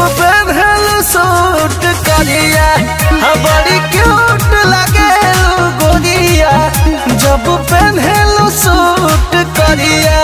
पहनल suit करिया हाँ बड़ी क्यूट लगे गोरिया जब पहनल सूट करिया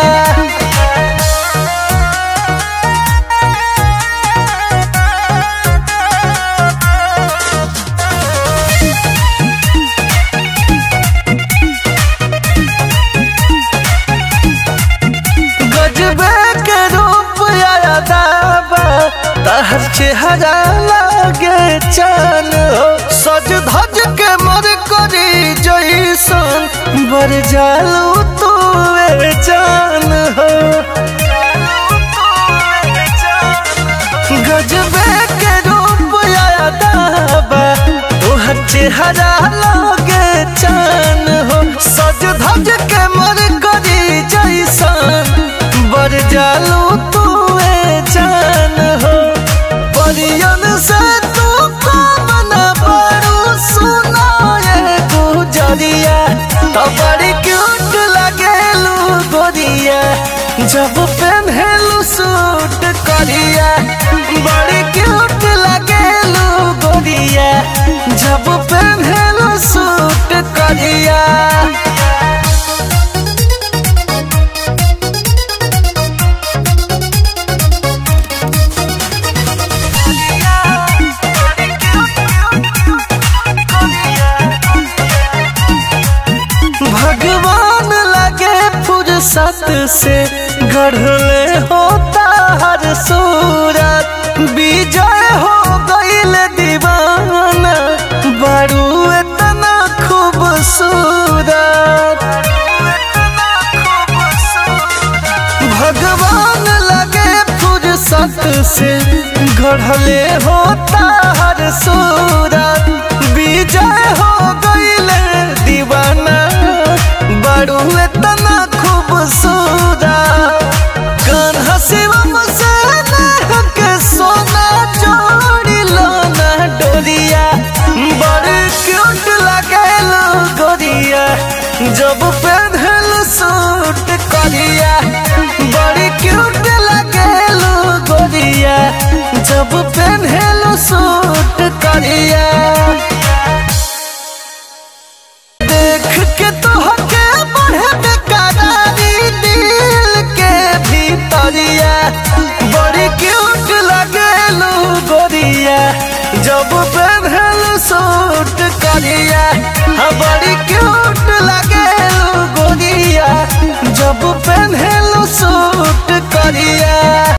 गजबे के रूप आया दाबा तहर चेहरा लागे चान हो सज धज के मर करी जैसन बर जालू तू जान हो गजबे के रूप आया दाबा तोहर चेहरा लागे चान हो सज धज के मर करी जैसन बर जालू तू जान हो परियन से तू कमन बड़ू सुना ये गुजरिया तो बड़ी क्यूट लगेलू गोरिया जब पहनलू सूट करिया बड़ी क्यूट लगेलू गोरिया जब पहनलू सूट करिया भगवान लगे फुर्सत से गढ़ले होता हर सूरत विजय हो गईल दीवाना बड़ू इतना खूबसूरत भगवान लगे फुर्सत से गढ़ले होता हर सूरत विजय हो गईल दीवाना बड़ू इतना खूबसूरत कान्हा शिवम से नेह के सोना जोड़ी लो ना डोरिया बड़ क्यूट लगेलो गोरिया जब पहनल सूट करिया बड़ी क्यूट लगेलो गोरिया जब पहनल सूट करिया देख के तोहके बढ़े बेकरारी दिल के भीतरिया बड़ी क्यूट लगेलू गोरिया जब पहनल सूट करिया हाँ बड़ी क्यूट लगेलू गोरिया जब पहनल सूट